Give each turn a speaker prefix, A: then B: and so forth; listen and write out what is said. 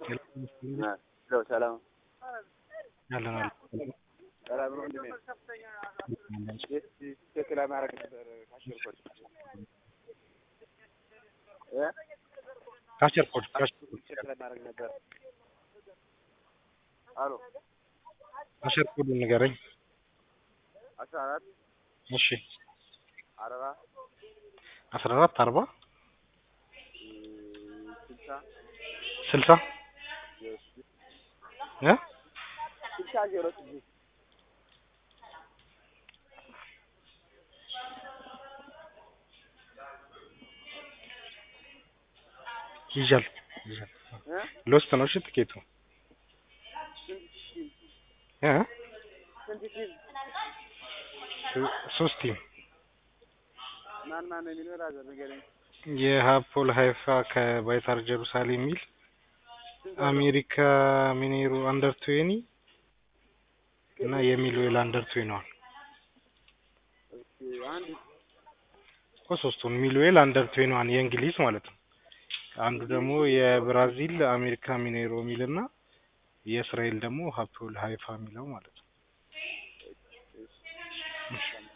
A: ሄሎ ሰላም
B: አለን አለን
A: ሰላም ነው ወንድሜ። ቼክ ለማድረግ ነበር ካሸርኮች እ
B: ካቸር ኮድ ካቸር ኮድ
A: ቼክ ለማድረግ ነበር። አሎ
B: ካቸር ኮዱን ንገረኝ።
A: አስራ አራት
B: እሺ
A: አርባ
B: አስራ አራት አርባ
A: ስልሳ
B: ስልሳ
A: ዜሮ ስድስት
B: እ
A: ስልሳ ዜሮ ስድስት
B: ይዣል ይዣል
A: እ
B: ሎስት ነው። እሺ ትኬቱ
A: ስንት ቲም
B: እ
A: ስንት ቲም
B: ሶ- ሶስት ቲም
A: ማን ማን ነው የሚኖር አዘር ንገረኝ።
B: የሀፖል ሀይፋ ከባይታር ጀሩሳሌም የሚል አሜሪካ ሚኔሮ አንደር ትዌኒ እና የሚሉኤል አንደር ትዌኒዋን
A: እስኪ አንድ
B: እኮ ሶስቱን ሚሉኤል አንደር ትዌኒዋን የእንግሊዝ ማለት ነው። አንዱ ደግሞ የብራዚል አሜሪካ ሚኔሮ የሚል እና የእስራኤል ደግሞ ሀፖል ሀይፋ የሚለው ማለት ነው።
A: እሺ